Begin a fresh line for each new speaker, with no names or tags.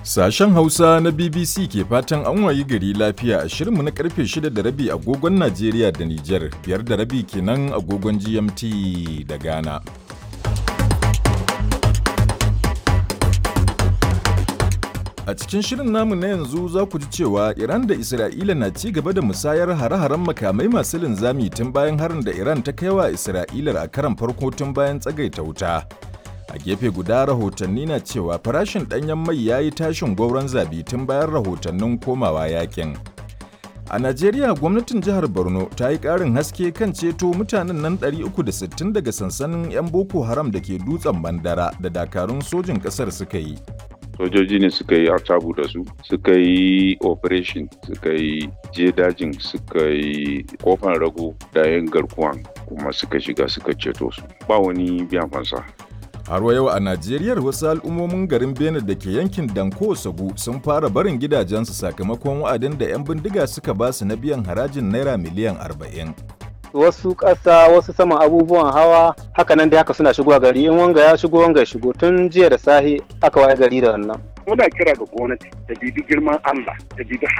Sashen Hausa na BBC ke fatan an wayi gari lafiya a shirinmu na karfe 6 da rabi agogon Najeriya da Nijar, biyar da rabi kenan agogon GMT da Ghana. A cikin shirin namu na yanzu za ku ji cewa Iran da Isra'ila na ci gaba da musayar hare-haren makamai masu linzami tun bayan harin da Iran ta kai wa Isra'ilar a karan farko tun bayan tsagaita wuta. A gefe guda rahotanni na cewa farashin ɗanyen mai ya yi tashin gwauron zabi tun bayan rahotannin komawa yakin. A Najeriya gwamnatin jihar Borno ta yi ƙarin haske kan ceto mutanen nan 360 daga sansanin 'yan Boko Haram da ke dutsen Bandara da dakarun sojin ƙasar suka yi.
sojoji ne suka yi artabu da su suka yi operation suka yi je dajin suka yi kofan rago da yin garkuwan kuma suka shiga suka ceto su ba wani biyan fansa
Har yau a Najeriya wasu al'ummomin garin Benin da ke yankin Danko Sagu sun fara barin gidajensu sakamakon wa'adin da 'yan bindiga suka ba su na biyan harajin naira miliyan 40.
wasu ƙasa wasu saman abubuwan hawa haka nan dai haka suna shigowa gari in wanga ya shigo wanga ya shigo tun jiya da sahi aka waye gari da wannan
muna kira ga gwamnati ta bibi girman Allah ta bibi